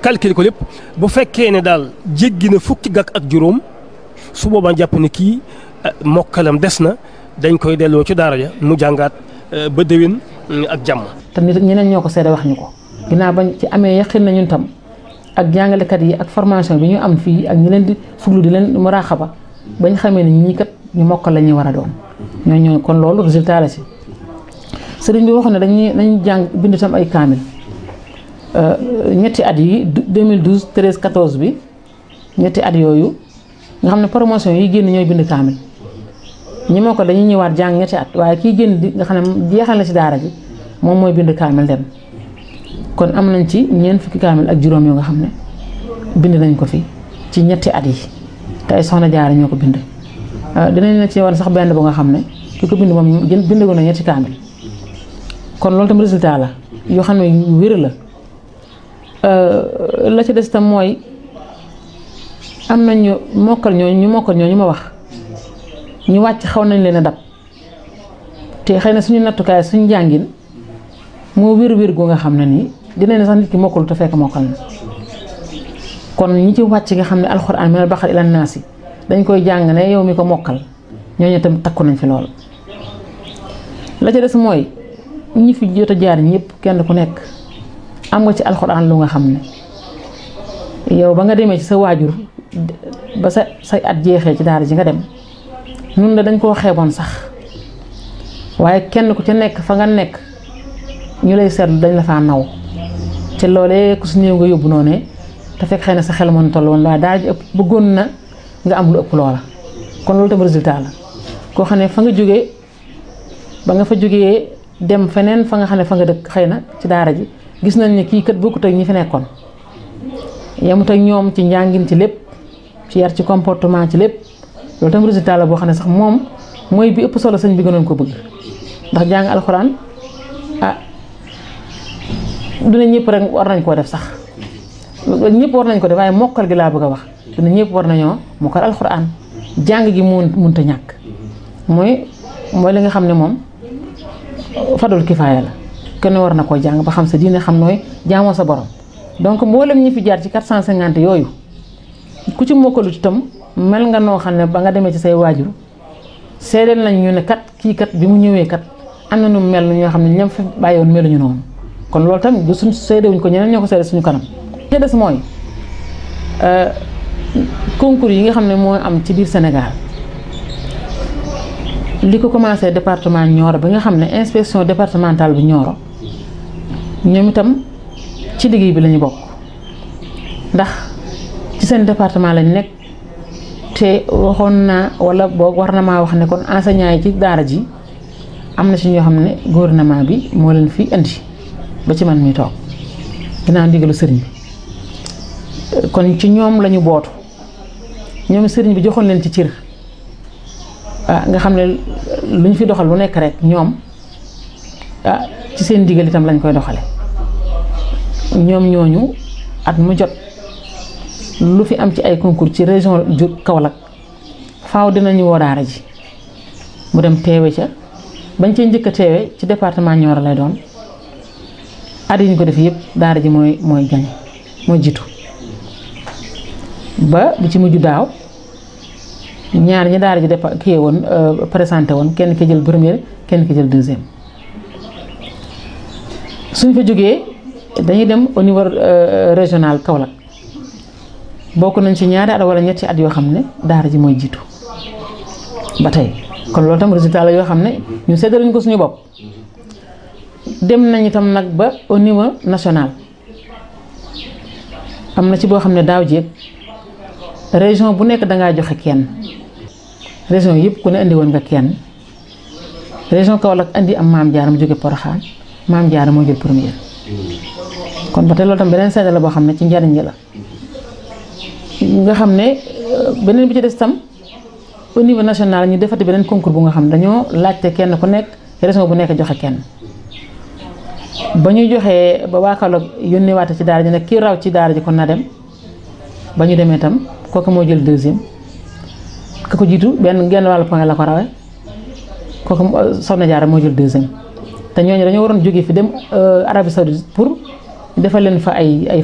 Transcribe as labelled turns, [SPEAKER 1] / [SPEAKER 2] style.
[SPEAKER 1] calculer ko lépp bu fekkee ne daal jéggi na fukki gàkk ak juróom su boobaa jàpp ne kii mokkalam des na dañ koy delloo ci daara ja mu jàngaat ba déwén ak jàmm.
[SPEAKER 2] te nit ñeneen ñoo ko seede wax ñu ko ginnaaw bañ ci amee yaqin na ñun tam ak jàngalekat yi ak formation bi ñu am fii ak ñi leen di fuglu di leen muraaxaba bañ xamee ne ñii kat ñu mokkal la ñuy war a doon ñoo ñoo kon loolu résultat la si sëriñ bi waxoon ne dañuy dañuy jàng bind tam ay kaamil ñetti at yi 2012 13 14 bi ñetti at yooyu nga xam ne promotion yi génn ñooy bind kaamil ñi moo ko dañuy ñëwaat jàng ñetti at waaye kii génn di nga xam ne jeexal na ci daara ji moom mooy bind kaamil dem kon am nañ ci ñeent fukki kaamil ak juróom yoo nga xam ne bind nañ ko fi ci ñetti at yi te ay soxna jaara ñoo ko bind dinañ la ci wan sax benn bu nga xam ne ki ko bind moom gën bind ko na ñetti kaamil kon loolu tam résultat la yoo xam ne yu wér la la ci des tam mooy am nañ ñu mokkal ñooñu ñu mokkal ñooñu ma wax ñu wàcc xaw nañ leen a dab te xëy na suñu nattukaay suñu jàngin moo wér wér gu nga xam ne nii dinañ ne sax nit ki mokkul te fekk mokkal na kon ñi ci wàcc nga xam ne alxuraan minal baqara ilan naasi dañ koy jàng ne yow mi ko mokkal ñooñu tam takku nañ fi lool. la ca des mooy ñi fi jot a jaar ñëpp kenn ku nekk am nga ci alxuraan lu nga xam ne yow ba nga demee ci sa waajur ba sa say at jeexee ci daara ji nga dem nun la dañ koo xeeboon sax waaye kenn ku ca nekk fa nga nekk ñu lay seetlu dañ la faa naw te loolee ku su néew nga yóbbu noonu te fekk xëy na sa xel mën toll woon waaye daara ji ëpp bëggoon na nga am lu ëpp loola kon loolu tam résultat la koo xam ne fa nga jógee ba nga fa jógee dem feneen fa nga xam ne fa nga dëkk xëy na ci daara ji gis nañ ne kii kat bokkut ak ñi fi nekkoon yemut ak ñoom ci njàngin ci lépp ci yar ci comportement ci lépp loolu tam résultat la boo xam ne sax moom mooy bi ëpp solo sëñ bi gënoon ko bëgg ndax jàng alxuraan ah dina ñëpp rek war nañ koo def sax ñëpp war nañ ko def waaye mokkal gi laa bëgg a wax dina ñëpp war nañoo mokkal alxuraan jàng gi mun munta ñàkk mooy mooy li nga xam ne moom fadul kifaaya la kenn war na koo jàng ba xam sa diine xam nooy jaamoo sa borom donc mboolem ñi fi jaar ci 450 yooyu ku ci mokkalut itam mel nga noo xam ne ba nga demee ci say waajur seedeel nañ ñu ne kat kii kat bi mu ñëwee kat am na nu mel ñoo xam ne ñam fi bàyyiwoon meluñu noonu kon loolu tamit du suñ seedewuñ ko ñeneen ñoo ko seede suñu kanam. te des mooy concours yi nga xam ne moo am ci biir Sénégal li ko commencé département Nioro bi nga xam ne inspection départementale bu Nioro ñoom itam ci liggéey bi lañu bokk ndax ci seen département lañ nekk te waxoon naa wala boog war na maa wax ne kon enseignant yi ci daara ji am na ci ñoo xam ne gouvernement bi moo leen fi indi ba ci man mi toog ginnaaw ndigalu sëriñ bi kon ci ñoom lañu bootu ñoom sëriñ bi joxoon leen ci cër ah nga xam ne lu ñu fi doxal lu nekk rek ñoom ah ci seen ndigal itam lañ koy doxale ñoom ñooñu at mu jot lu fi am ci ay concours ci région ju Kaolack faaw dinañu woo daara ji mu dem teewe ca bañ cee njëkk a teewe ci département Nioro lay doon at yi ñu ko def yëpp daara ji mooy mooy gañ mooy jiitu ba bu ci mujj daaw ñaar ñi daara ji dépa kii woon présenté woon kenn ki jël première kenn ki jël deuxième suñ fa jógee dañuy dem au niveau régional Kaolack bokk nañ ci ñaari at wala ñetti at yoo xam ne daara ji mooy jiitu ba tey kon loolu tam résultat la yoo xam ne ñu seddaluñ ko suñu bopp dem nañ itam nag ba au niveau national am na ci boo xam ne daaw jéeg région bu nekk dangaa joxe kenn région yëpp ku ne indi woon nga kenn région Kaolack indi am maam Diarra mu jóge Porokhane maam Diarra moo jël première kon ba tey loolu tam beneen seede la boo xam ne ci njariñ la nga xam ne beneen bi ci des tam au niveau national ñu defati beneen concours bu nga xam dañoo laajte kenn ku nekk région bu nekk joxe kenn ba ñu joxee ba waa Kaolack yónnee waate ci daara ji nag kii raw ci daara ji kon na dem ba ñu demee tam kooku moo jël deuxième ka ko jiitu benn genn wàllu point la ko rawee kooku Soxna Jaara moo jël deuxième te ñooñu dañoo waroon jóge fi dem Arabie Saoudite pour defal leen fa ay ay